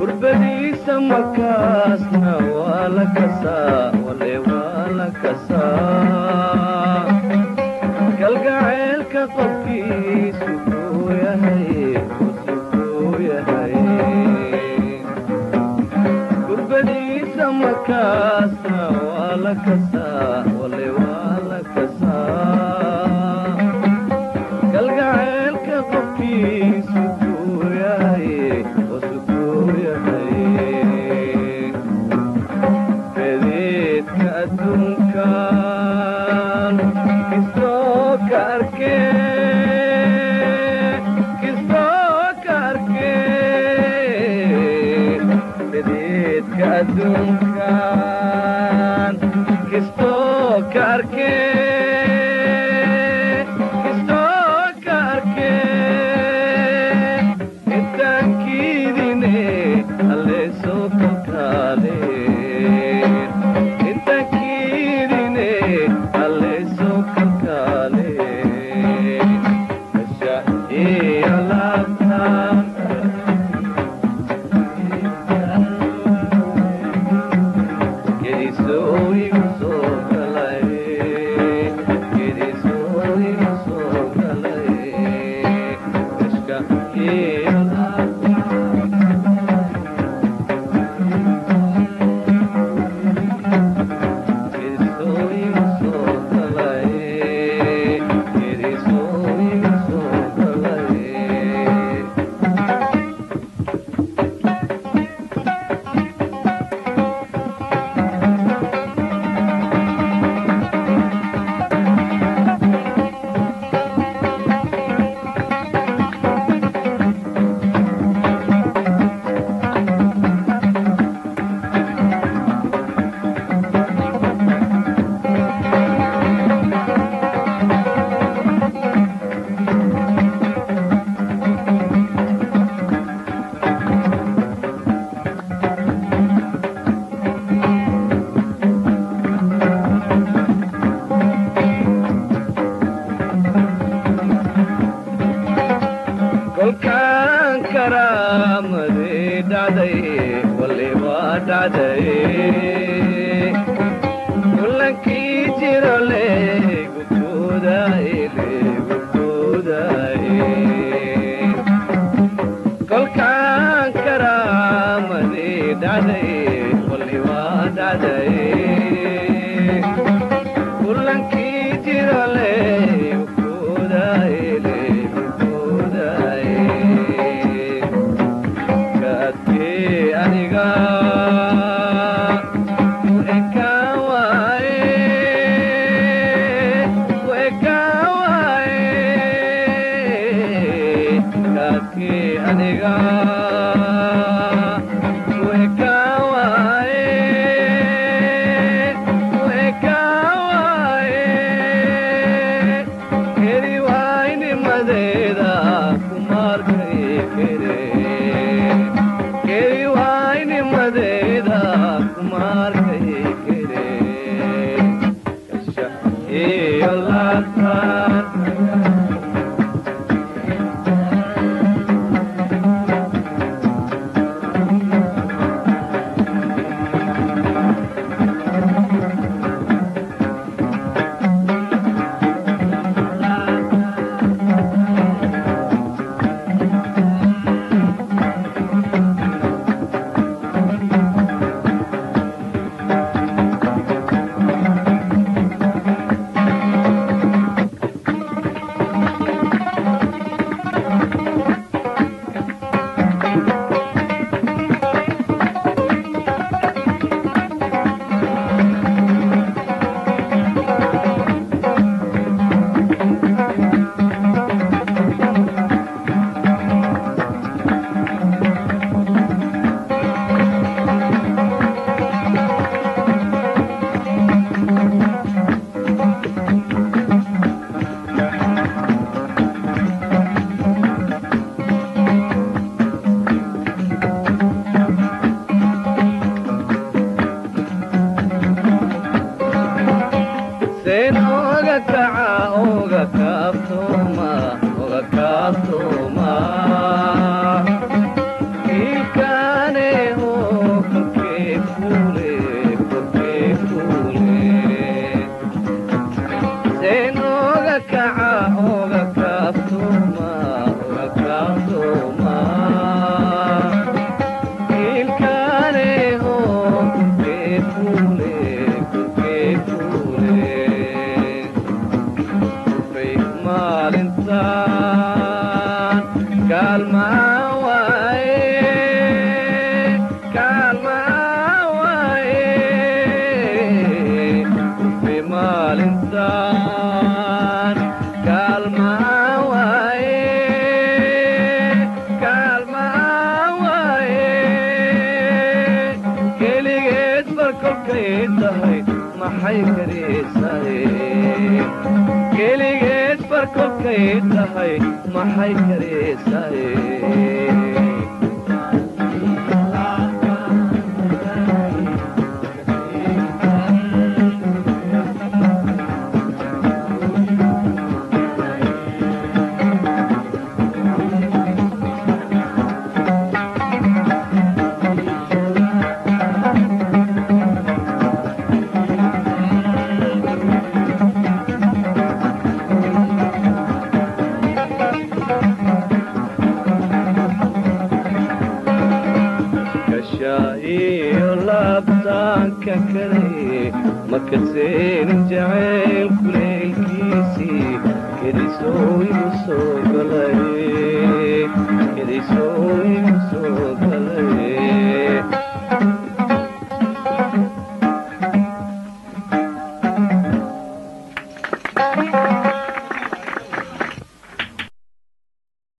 gurbadiisa makaasna waa la kasaa wale waa la kasaa kalgaceelka qofkiisu kuu yahay usukuu yahay gurbadiisa makaasna waa la kasaa wale waa la kasaa kalgaceelka qofkiisu kuu yahay usukuu yahay fediidka adduunkan kistoo ka arkee kistoo ka arkee fediidka adduunkan kistoo ka arkee kistoo ka arkee intaankiidine alleesoo kalkaale intaankiidine alleesoo kalkaale asha iyo laabtaan Gedisoo igu soo galay Gedisoo igu soo galay Ishka iyo Gedisoo igu soo galay Gedisoo igu soo galay kolkaan karaamadii dhacday wali waa dhacday kulankii jiro leegukoodaay leegukoodaay kolkaan karaamadii dhacday wali waa dhacday kulankii jiro leegukoodaay leegukoodaay kaadkee aniga ku ekaan waaye ku ekaan waaye kaadkee aniga ku ekaan waaye ku ekaan waaye keri waaynimadeeda kumaarkay kere keri waaynimadeeda kumaarkay kere kasha iyo laabtaan kilkaaneho keekule keekule bay maalintaan kaalmaa waaye kaalmaa waaye bay maalintaan kaalmaa waaye kaalmaa waaye keligeed barkolkay tahay maxay karaysaye keligeed barkolkay tahay maxay karaysaye kashaa iyo laabtaanka kale makaseenin jacayl kuleelkiisii kedisoo igu soo galay kedisoo igu soo galay